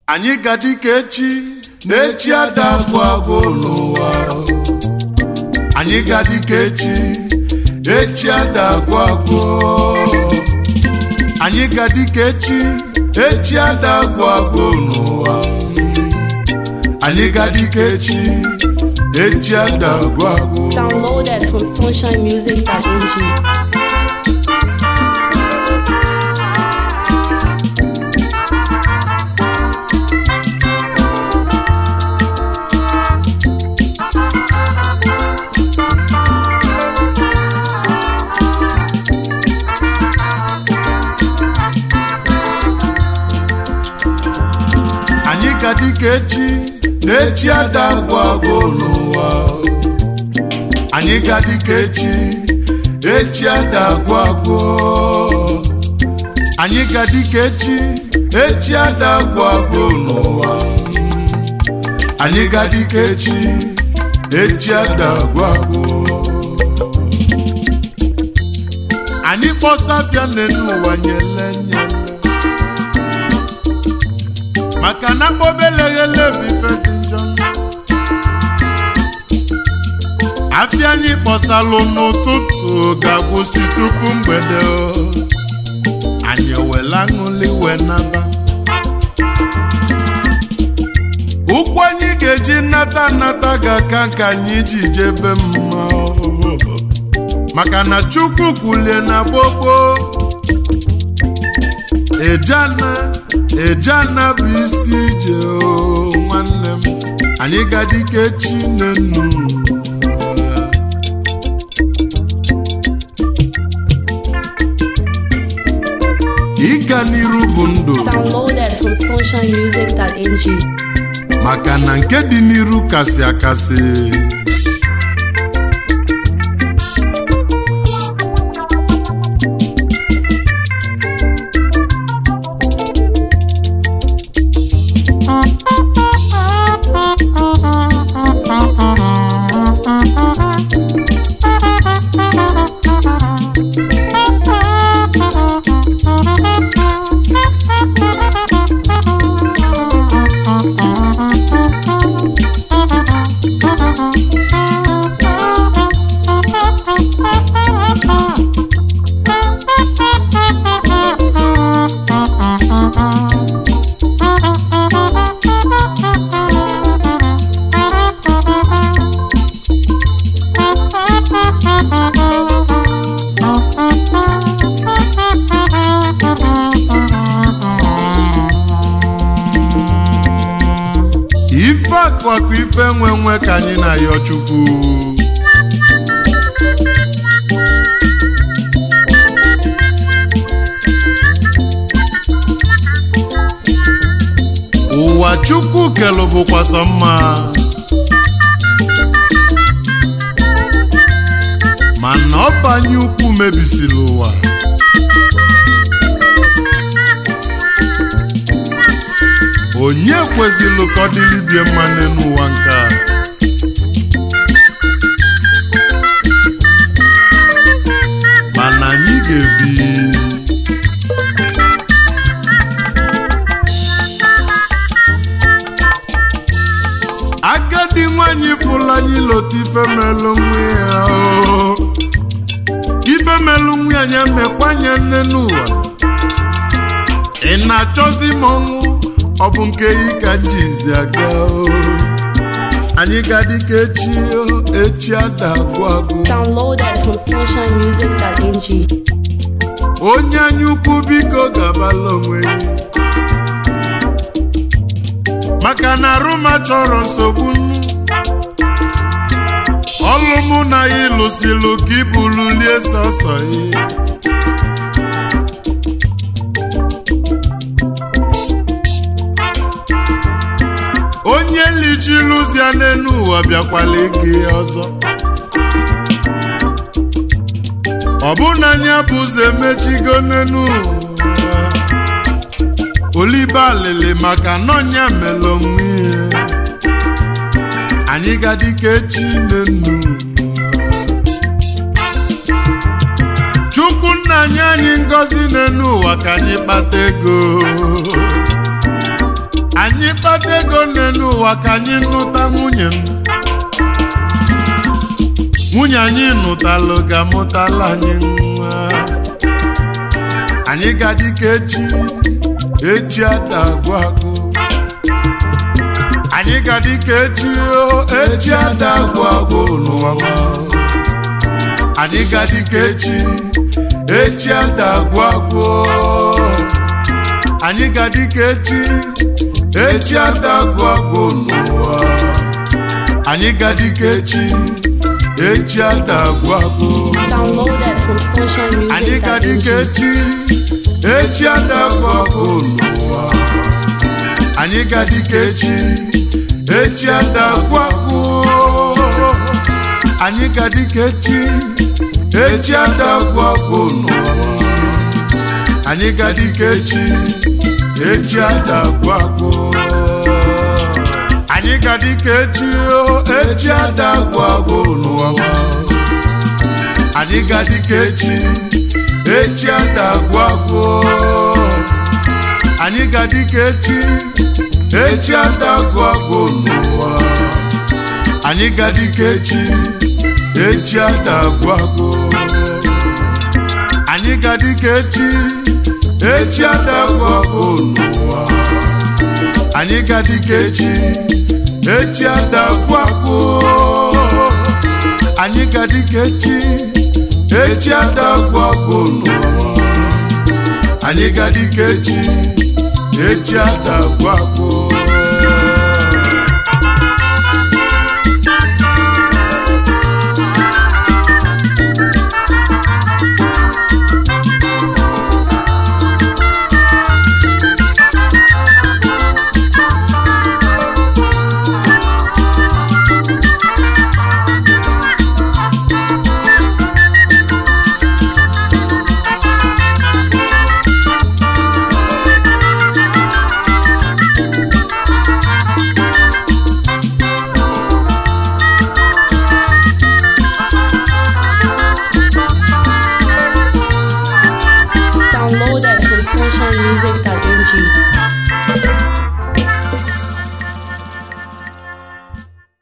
anyị ga-adị ka echi na echi ada agwụ agwụ n'ụwa anyị ga-adị ka echi echi ada agwụ agwụ anyị ga-adị ka echi echi ada agwụ agwụ n'ụwa anyị ga-adị ka echi echi ada agwụ agwụ Downloaded from sunshinemusic.ng. anyị ga-adị ka echi na echi ada agwụ agwụ n'ụwa anyị ga-adị ka echi echi ada agwụ agwụ anyị ga-adị ka echi echi ada agwụ agwụ n'ụwa anyị ga-adị ka echi echi ada agwụ agwụ anyị kpọsafịa n'elu ụwa nyele nyele maka na mkpobeleghele bụ ife dị njọ afịa anyị kpọsalụ n'ụtụtụ ga-agwụsị tupu mgbede o. anyị ewela aṅụli wee naba ụkwụ anyị ga-eji nnata nnata ga-aka nke anyị ji jebe mma o. maka na chukwu kwulie na gbogbo ejana ejana bụ isi ije o nwanne m anyị ga-adị ka echi nenu ịga n'iru bụ ndụ Downloaded from sunshinemusic.ng. maka na nke dị n'iru kasị akasị ife akụakụ ife nwe nwe ka anyị na-ayọ chukwu ụwa chukwu kelụ bụkwa sọ mma mana ọbanye ukwu mebisiri ụwa onye kwezịlụ ka ọ dịlibie mma n'ụwa nke a mana anyị ga-ebi agadi nwanyị fụlanyị lota ifemelụ nwa ya o ifemelụ nwa ya nya mekwanye nne n'ụwa ị na-achọzi m ọnwụ ọ bụ nke yi ka m jizi aga o anyị ga-adị ka echi o echi ada agwụ agwụ Downloaded from sunshinemusic.ng. onye anya ukwu biko gabala onwe ya maka na arụma chọrọ nsogbu ọlụ mụ na ya ịlụsilụ ka ibululie sọsọ ya onye lichilụzia n'elu ụwa bịakwala ike ya ọzọ ọ bụ na anya bụ ụzọ emechigo n'elu ụwa olibe alịlị maka nọnya mere onwe ya anyị ga-adị ka echi n'enu chukwu nna anyị anyị ngọzi n'elu ụwa ka anyị kpata ego anyị kpata ego n'elu ụwa ka anyị nụta nwunye m nwunye anyị nụtalụ ga-amụtala anyị nwa anyị ga-adị ka echi echi ada agwụ agwụ anyị ga-adị ka echi o echi ada agwụ agwụ n'ụwa m. anyị ga-adị ka echi echi ada agwụ agwụ anyị ga-adị ka echi echi ada agwụ agwụ n'ụwa anyị ga-adị ka echi echi ada agwụ agwụ Downloaded from anyị ga-adị ka sunshinemusic.ng. echi echi ada agwụ agwụ n'ụwa anyị ga-adị ka echi echi ada agwụ agwụ anyị ga-adị ka echi echi ada agwụ agwụ n'ụwa anyị ga-adị ka echi echi ada agwụ agwụ anyị ga-adị ka echi o echi ada agwụ agwụ n'ụwa anyị ga-adị ka echi echi ada agwụ agwụ anyị ga-adị ka echi echi ada agwụ agwụ n'ụwa anyị ga-adị ka echi echi ada agwụ agwụ anyị ga-adị ka echi echi ada agwụ agwụ n'ụwa anyị ga-adị ka echi echi ada agwụ agwụ anyị ga-adị ka echi echi ada agwụ agwụ n'ụwa anyị ga-adị ka echi echi ada agwụ agwụ